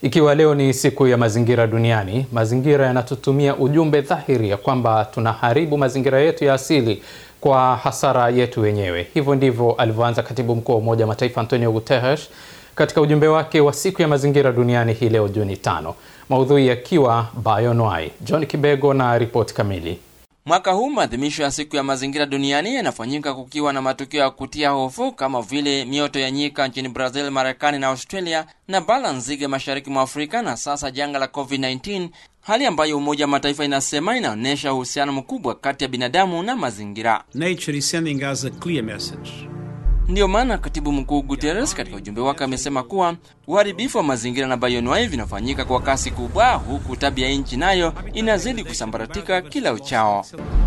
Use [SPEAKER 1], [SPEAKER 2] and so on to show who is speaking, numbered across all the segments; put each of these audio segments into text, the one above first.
[SPEAKER 1] Ikiwa leo ni siku ya mazingira duniani, mazingira yanatutumia ujumbe dhahiri ya kwamba tunaharibu mazingira yetu ya asili kwa hasara yetu wenyewe. Hivyo ndivyo alivyoanza katibu mkuu wa Umoja wa Mataifa Antonio Guterres katika ujumbe wake wa siku ya mazingira duniani hii leo Juni tano, maudhui yakiwa bioanuwai. John Kibego na ripoti kamili.
[SPEAKER 2] Mwaka huu maadhimisho ya siku ya mazingira duniani yanafanyika kukiwa na matukio ya kutia hofu kama vile mioto ya nyika nchini Brazil, Marekani na Australia na bala nzige mashariki mwa Afrika na sasa janga la COVID-19, hali ambayo Umoja wa Mataifa inasema inaonyesha uhusiano mkubwa kati ya binadamu na mazingira.
[SPEAKER 3] Nature is sending us a clear message.
[SPEAKER 2] Ndiyo maana katibu mkuu Guterres katika ujumbe wake amesema kuwa uharibifu wa mazingira na bioanuwai vinafanyika kwa kasi kubwa, huku tabia nchi nayo inazidi kusambaratika kila uchao.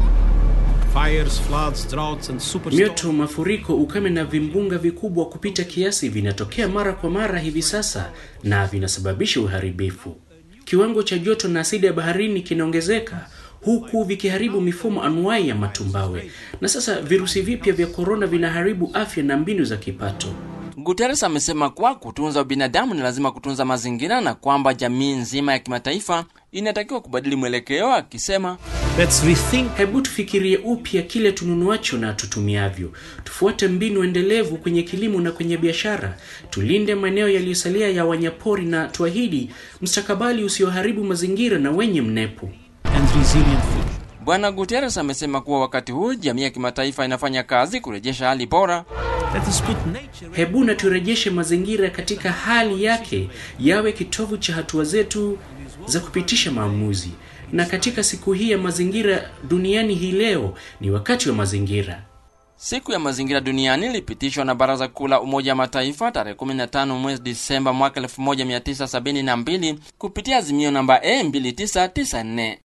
[SPEAKER 3] Fires, floods, droughts and superstorms.
[SPEAKER 4] Mioto, mafuriko, ukame na vimbunga vikubwa kupita kiasi vinatokea mara kwa mara hivi sasa na vinasababisha uharibifu. Kiwango cha joto na asidi ya baharini kinaongezeka huku vikiharibu mifumo anuwai ya matumbawe, na sasa virusi vipya vya korona vinaharibu afya na mbinu za kipato.
[SPEAKER 2] Guterres amesema kuwa kutunza ubinadamu ni lazima kutunza mazingira na kwamba jamii nzima ya kimataifa inatakiwa kubadili mwelekeo, akisema
[SPEAKER 3] Let's rethink.
[SPEAKER 4] Hebu tufikirie upya kile tununuacho na tutumiavyo. Tufuate mbinu endelevu kwenye kilimo na kwenye biashara. Tulinde maeneo yaliyosalia ya wanyapori na tuahidi mustakabali usioharibu mazingira na wenye mnepo.
[SPEAKER 3] and resilient future.
[SPEAKER 2] Bwana Guterres amesema kuwa wakati huu jamii ya kimataifa inafanya kazi kurejesha hali bora
[SPEAKER 3] Let us put nature
[SPEAKER 4] Hebu na turejeshe mazingira katika hali yake, yawe kitovu cha hatua zetu za kupitisha maamuzi. Na katika siku hii ya mazingira duniani hii leo, ni wakati wa mazingira.
[SPEAKER 2] Siku ya mazingira duniani ilipitishwa na Baraza Kuu la Umoja wa Mataifa tarehe 15 mwezi Disemba mwaka 1972 kupitia azimio namba A2994.